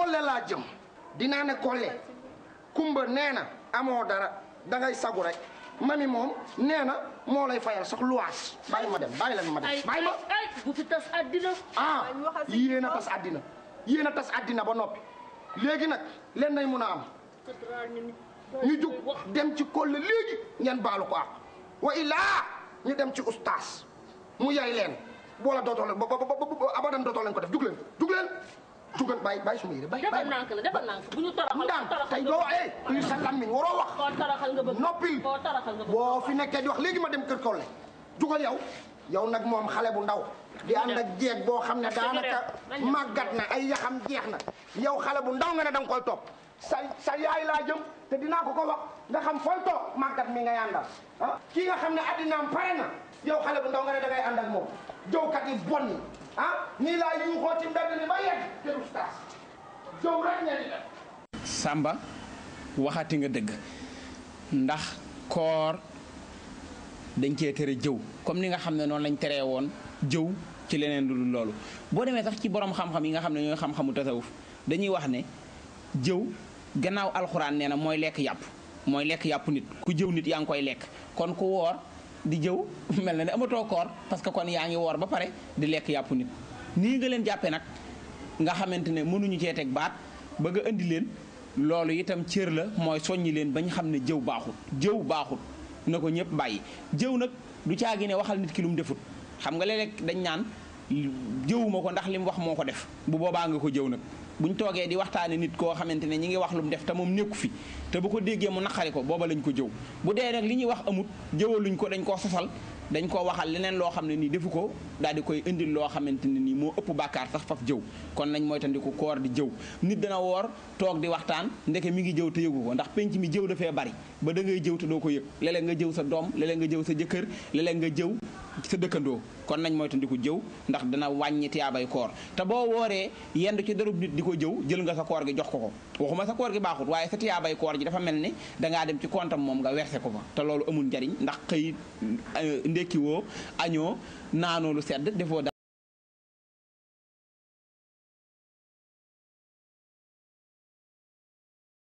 kolle laa jëm dinaa ne kolle kumba nee na amoo dara dangay sagu rek mami moom nee na moo lay fayal sax luwaas bàyyi ma dem bàyyi leen ma dem ay bàyyi ma ay bu fi tas àddina ah yéen a tas àddina yéen a tas àddina ba noppi léegi nag leen nay mun a am ñu jug dem ci kolle léegi ngeen baalu ko ak wa illaa ñu dem ci ustaas mu yay leen boola dootoo leen ba ba ba abadan dootoo leen ko def jug leen jug leen jugal bàyyi bàyyi suma yére bàyyi defal bàyyi nànk la defal nànk bu ñu toroxal ndànk toroxal tey nga doo bëgg. eh li sa lammiñ waroo wax koo toroxal nga bëgg noppil koo toroxal nga bëgg boo fi nekkee di wax léegi ma dem kër kolle jugal yow yow nag moom xale bu ndaw di ànd ak jeeg boo xam ne daanaka màggat na ay yaxam jeex na yow xale bu ndaw nga ne danga koy topp sa sa yaay laa jëm te dinaa ko ko wax nga xam fooy toog màggat mi nga yàndal ah kii nga xam ne addinaam pare na yow xale bu ndaw nga ne dangay ànd ak moom jowkat yi bon yi ah nii laa yuuxoo ci mbedd mi ba yegg kër ustaas jow rek ngeen di def Samba waxati nga dëgg ndax koor dañ cee tere jëw comme ni nga xam ne noonu lañ teree woon jëw ci leneen lu dul loolu boo demee sax ci borom xam-xam yi nga xam ne ñooy xam-xamu tasawuf dañuy wax ne jëw gannaaw alxuraan nee na mooy lekk yàpp mooy lekk yàpp nit ku jëw nit yaa ngi koy lekk kon ku woor di jëw mel na ne amatoo koor parce que kon yaa ngi woor ba pare di lekk yàpp nit nii nga leen jàppee nag nga xamante ne mënuñu cee teg baat ba nga indi leen loolu itam cër la mooy soññi leen ba ñu xam ne jëw baaxut jëw baaxut na ko ñëpp bàyyi jëw nag du caagi ne waxal nit ki lu mu defut xam nga léeg-léeg dañ naan jëwuma ko ndax li mu wax moo ko def bu boobaa nga ko jëw nag buñ toogee di waxtaane nit koo xamante ne ñi ngi wax lu mu def te moom nekku fi te bu ko déggee mu naqari ko booba lañ ko jëw bu dee nag li ñuy wax amut jëwaluñ ko dañ koo sosal dañ koo waxal leneen loo xam ne nii defu ko daal di koy indil loo xamante ne nii moo ëpp bàkkaar sax faf jëw kon nañ moytandiku koor di jëw nit dana woor toog di waxtaan ndeke mi ngi jëw te yëgu ko ndax penc mi jëw dafee bari ba da ngay jëw te doo ko yëg léeg-léeg nga jëw sa doom léeg-léeg nga jëw sa jëkkër léeg-léeg nga jëw sa dëkkandoo kon nañ moytandiku jëw ndax dana wàññi tiyaabay koor te boo wooree yendu ci darub nit di ko jëw jël nga sa koor gi jox ko ko waxuma sa koor gi baaxut waaye sa tiyaabay koor ji dafa mel ni dangaa dem ci kontam moom nga werse ko fa te loolu amul njariñ ndax xëy ndekki woo añoo naanoo lu sedd defoo